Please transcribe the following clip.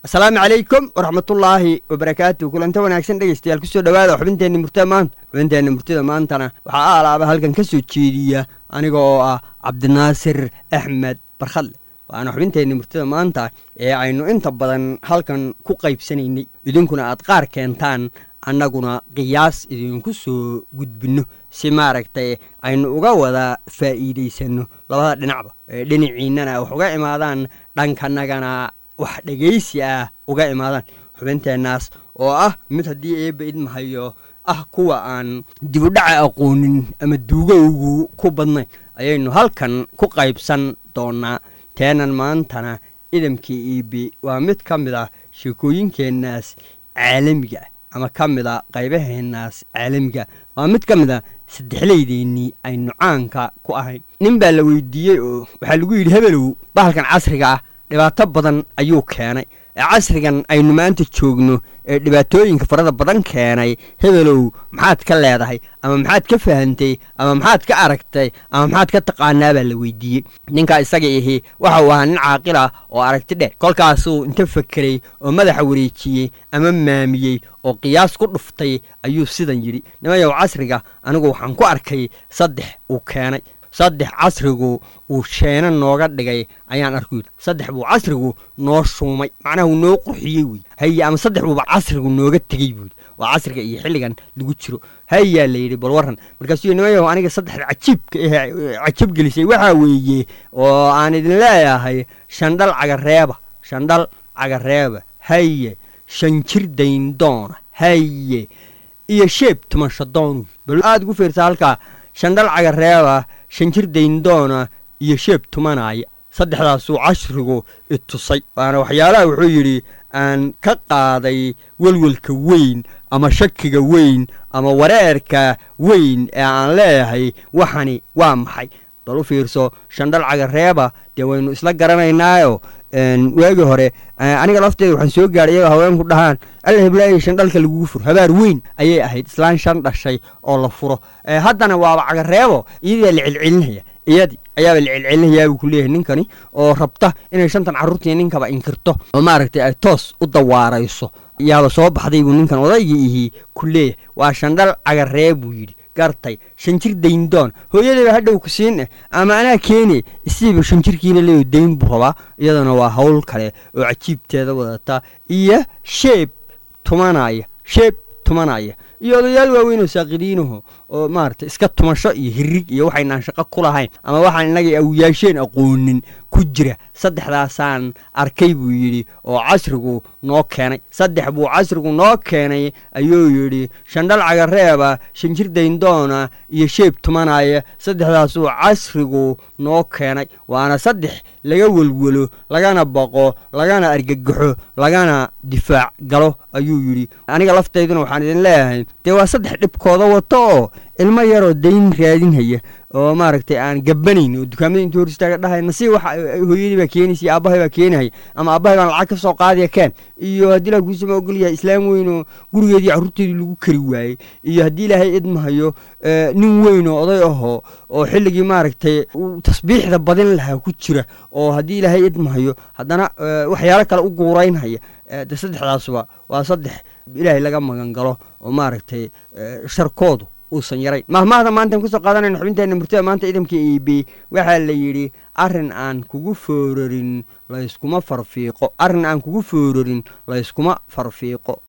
asalaamu calaykum waraxmatullaahi wabarakaatu kulanta wanaagsan dhegeystayaal kusoo dhawaada xubinteenna murtida maanta xubinteenna murtida maantana waxaa aalaaba halkan ka soo jeediya aniga oo ah cabdinaasir axmed barkhadle waana xubinteenna murtida maanta ee aynu inta badan halkan ku qaybsanaynay idinkuna aad qaar keentaan annaguna qiyaas idinku soo gudbinno si maaragtay aynu uga wada faa'iidaysanno labada dhinacba ee dhinaciinnana wax uga imaadaan dhankanagana wax dhegaysi ah uga imaadaan xubinteennaas oo ah mid haddii eebba idmahayo ah kuwa aan dibudhaca aqoonin ama duugowgu ku badnayn ayaynu halkan ku qaybsan doonnaa teenan maantana idamkii iibi waa mid ka mid ah sheekooyinkeennaas caalamiga ah ama ka mid a qaybaheennaas caalamiga waa mid ka mid a saddexleydeennii aynu caanka ku ahayn nin baa la weydiiyey oo waxaa lagu yidhi hebelow bahalkan casriga ah dhibaato badan ayuu keenay ee casrigan aynu maanta joogno ee dhibaatooyinka farada badan keenay hebelow maxaad ka leedahay ama maxaad ka fahantay ama maxaad ka aragtay ama maxaad ka taqaanaa baa la weydiiyey ninkaa isaga ihi waxa uu ahaa nin caaqil ah oo aragti dheer kolkaasuu inta fakeray oo madaxa wareejiyey ama maamiyey oo qiyaas ku dhuftay ayuu sidan yidhi nimayow casriga anigu waxaan ku arkay saddex uu keenay saddex casrigu uu sheeno nooga dhigay ayaan arku yidhi saddex buu casrigu noo shuumay macnaha uu noo qurxiyey wey haye ama saddex buuba casrigu nooga tegey buu yidhi waa casriga iyo xilligan lagu jiro hayaa la yidhi bal warran markaasuu nimayow aniga saddexda cajiibka eh cajab gelisay waxaa weeye oo aan idin leeyahay shandhal cagareeba shandhal cagareeba haye shanjir dayndoona haye iyo sheeb tumashadoon bal aad ugu fiirsa halkaa shandhal cagareeba shanjir dayndoona iyo sheeb tumanaya saddexdaasuu cashrigu itusay waana waxyaalaha wuxuu yidhi aan ka qaaday welwelka weyn ama shakiga weyn ama wareerka weyn ee aan leeyahay waxani waa maxay bal u fiirso shandhal cagareeba dee waynu isla garanaynaayo waagii hore aniga lafteeda waxaan soo gaadhay iyagoo haweenku dhahaan alla heblaayay shandhalka lagugu furo habaar weyn ayay ahayd islaan shan dhashay oo la furo haddana waaba cagareebo iyadaa la celcelinaya iyadii ayaaba la celcelinayaa buu ku leeyahay ninkani oo rabta inay shantan carruurtii ninkaba inkirto oo maaragtay ay toos u dawaarayso yaaba soo baxday buu ninkan odaygii ihii ku leeyahay waa shandhal cagaree buu yidhi gartay shanjir dayndoon hooyadayba hadhow ku siin ama anaa keene isiiba shanjirkiina leeyo dayn buu rabaa iyadana waa hawl kale oo cajiibteeda wadata iyo sheeb tumanaya sheeb tumanaya iyo odayaal waaweyn oo saaqidiinaho oo maaragtay iska tumasho iyo hirig iyo waxaynaan shaqo ku lahayn ama waxaan innagay awyaasheen aqoonin ku jira saddexdaasaan arkay buu yidhi oo casrigu noo keenay saddex buu casrigu noo keenay ayuu yidhi shandhal cagareeba shanjir dayndoona iyo sheeb tumanaya saddexdaasuu casrigu noo keenay waana saddex laga welwelo lagana baqo lagana argagaxo lagana difaac galo ayuu yidhi aniga laftayduna waxaan idin leeyahay dee waa saddex dhibkooda wato oo ilmo yaroo dayn raadinhaya oo maaragtay aan gabanayn oo dukaamada intuu hor istaaga dhahay nasiib waxa hooyadii baa keenaysa iyo aabbahay baa keenahaya ama aabbahay baan lacag ka soo qaadaya keen iyo haddii ilahay kuusama ogol yahay islaam weyn oo gurigeedii carruurteedii lagu kari waayey iyo haddii ilaahay idmahayo nin weyn oo oday ahoo oo xilligii maaragtay tasbiixda badin lahaa ku jira oo haddii ilaahay idmahayo haddana waxyaalo kale u guuraynhaya de saddexdaasuba waa saddex ilaahay laga magan galo oo maaragtay sharkoodu uusan yarayn mahmaahda maantaan kusoo qaadanayno xubinteenna murtida maanta idamka eb waxaa la yidhi arrin aan kugu foorarin layskuma farfiiqo arrin aan kugu foorarin layskuma farfiiqo